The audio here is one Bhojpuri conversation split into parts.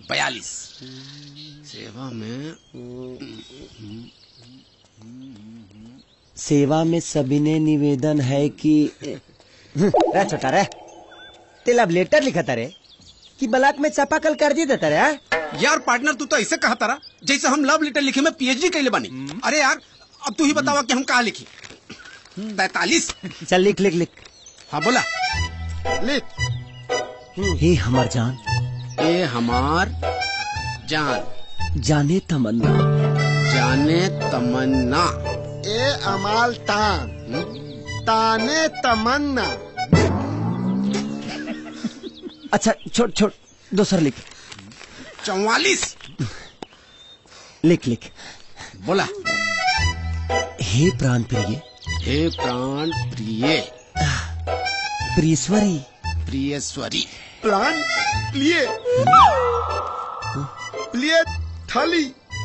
बयालीस सेवा में सेवा में सविनय निवेदन है कि रे छोटा रे तेला लेटर लिखा था रे कि ब्लॉक में चापाकल कर दी देता रे हाँ? यार पार्टनर तू तो ऐसे कहा तारा जैसे हम लव लेटर लिखे में पीएचडी कैले बानी अरे यार अब तू ही बतावा कि हम कहा लिखी पैतालीस चल लिख लिख लिख हाँ बोला हे हमार जान ए हमार जान जाने तमन्ना जाने तमन्ना ए अमाल तान ताने तमन्ना अच्छा छोड़ छोड़ दूसरा लिख चौवालीस लिख लिख बोला हे प्राण प्रिय हे प्राण प्रिय प्रियश्वरी प्रियश्वरी प्लान प्लिए प्लिए थली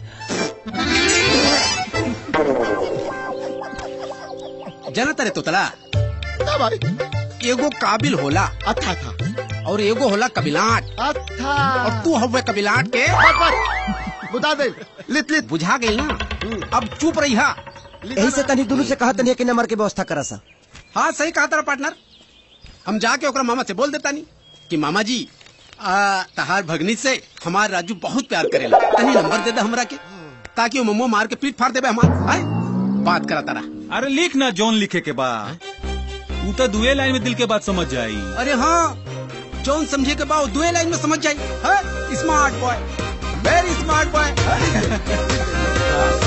जाना तारे तोतला ना भाई एगो काबिल होला अच्छा था और एगो होला कबिलाट अच्छा और तू हवे कबिलाट के बस बस बुता दे लित लित बुझा गई ना अब चुप रही हा यही से तनी दोनों से कहा तनी कि नंबर के व्यवस्था करा सा हाँ सही कहा तारा पार्टनर हम जाके ओकरा मामा से बोल देता नहीं कि मामा जी आ, तहार भगनी से हमार राजू बहुत प्यार करेला तनी नंबर दे दे हमरा के ताकि वो मम्मो मार के पीठ फाड़ देबे हमार आय बात करा तारा अरे लिख ना जॉन लिखे के बाद तू तो दुए लाइन में दिल के बात समझ जाई अरे हाँ जौन समझे के बाद दुए लाइन में समझ जाई हाँ smart boy very smart boy